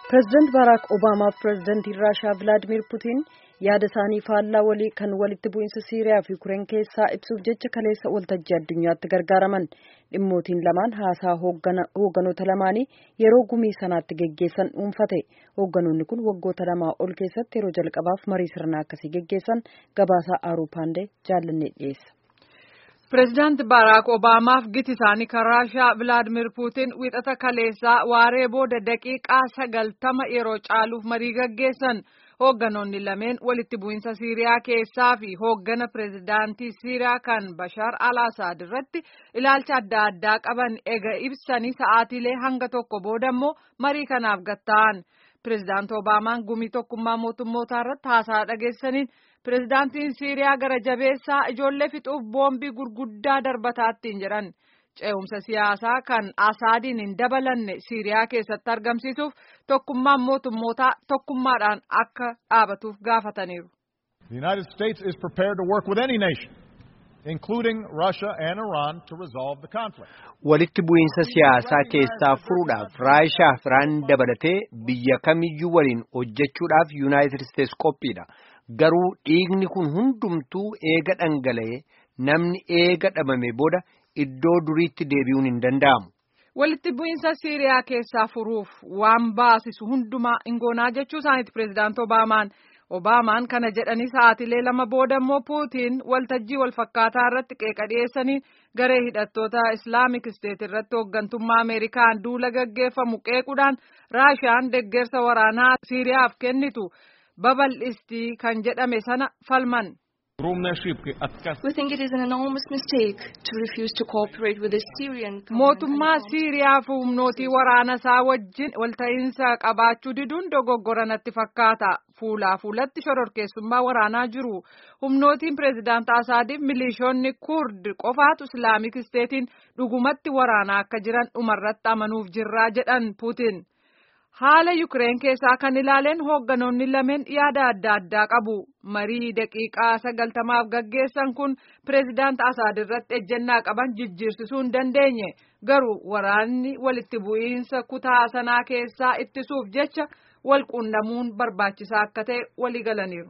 Pireezidaant Baaraak Obaamaa fi pireezidaantiin Raashaa Vilaadiimiir Putiin yaada isaanii faallaa walii kan walitti bu'iinsa Siiriyaa fi Ukireen keessaa ibsuuf jecha kaleessa waltajjii addunyaatti gargaaraman. Dhimmootiin lamaan haasaa hoogganoota lamaanii yeroo gumii sanaatti geggeessan dhuunfate. Hoogganoonni kun waggoota lamaa ol keessatti yeroo jalqabaaf marii sirnaa akkasii geggeessan gabaasaa Aaruu Paandee jaallannee dhiyeessa. Pireezidaanti Baaraak Obaamaaf giti isaanii kan Raashaa Vilaadiimiir Puutiin wiixata kaleessaa waaree booda daqiiqaa sagaltama yeroo caaluuf marii gaggeessan. Hoogganoonni lameen walitti bu'iinsa Siiriyaa keessaa fi hooggana pireezidaantii Siiriyaa kan Bashaar al-Assad irratti ilaalcha adda addaa qaban ega ibsanii sa'aatiilee hanga tokko booda immoo marii kanaaf gatta'an. Pireezidaanti Obaamaan gumii tokkummaa mootummootaa irratti haasaa dhageessaniin pireezidaantiin Siiriyaa gara jabeessaa ijoollee fixuuf boombii gurguddaa darbataattiin jedhan. Ce'umsa siyaasaa kan Asaadiin hin dabalanne Siiriyaa keessatti argamsiisuuf tokkummaan mootummootaa tokkummaadhaan akka dhaabatuuf gaafataniiru. The United States is prepared to work with any nation, including Russia and Iran, to resolve the conflict. Walitti bu'iinsa siyaasaa keessaa furuudhaaf Raashaa fi Iraan dabalatee biyya kamiyyuu waliin hojjechuudhaaf Yuunaayitid Isteets qophiidha. Garuu dhiigni kun hundumtuu eega dhangala'ee namni eega dhabame booda iddoo duriitti deebi'uun hin danda'amu. Walitti bu'iinsa Siiriyaa keessaa furuuf waan baasisu hundumaa ingoonaa jechuu isaaniiti pireezidaanti Obaamaan. Obaamaan kana jedhanii sa'aatilee lama booda immoo Puutiin waltajjii walfakkaataa irratti qeeqa dhiyeessanii garee hidhattoota Islaamik Isteet irratti hooggantummaa Ameerikaan duula gaggeeffamu qeequudhaan Raashiyaan deggersa waraanaa Siiriyaaf kennitu babal'istii kan jedhame sana falman. Mootummaa Siiriyaa fi humnootii waraana isaa wajjin walta'iinsa qabaachuu diduun dogoggora natti fakkaata. Fuulaa fuulatti shororkeessummaa waraanaa jiru. Humnootiin pireezidaantii Asaadiif milishoonni Kurd qofaatu Islaamik Isteetiin dhugumatti waraanaa akka jiran dhumarratti amanuuf jirraa jedhan Puutiin. Haala Yukireen keessaa kan ilaaleen hoogganoonni lameen yaada adda addaa qabu. Marii daqiiqaa sagaltamaaf gaggeessan kun pireezidaanti Asaad irratti ejjennaa qaban jijjiirsisuu hin dandeenye. Garuu waraanni walitti bu'iinsa kutaa sanaa keessaa ittisuuf jecha wal quunnamuun barbaachisaa akka ta'e walii galaniiru.